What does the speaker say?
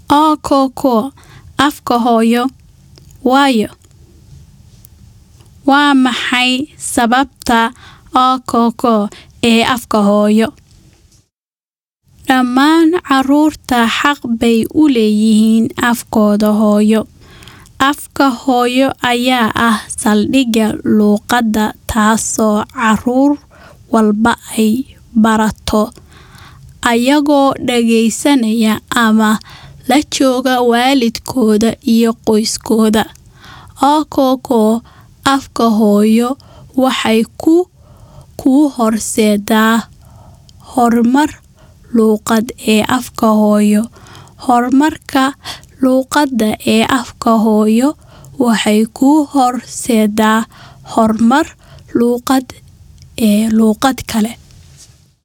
Ookoko afka hooyo waayo Waa maxay sababta ookoko ee afka hooyo? Dhammaan carruurta xaq bay u leeyihiin afkooda hooyo. Afka hooyo ayaa ah saldhigga luqadda, taasoo carruur walba ay barato ayagoo dhageysanaya ama la jooga waalidkood iyo qoyskooda. Ookoko afka hooyo waxay kuu horseedaa horumar luqadeed ee afka hooyo. Horumarka luqadda ee afka hooyo waxay kuu horseedaa horumar luqadeed ee luqad kale.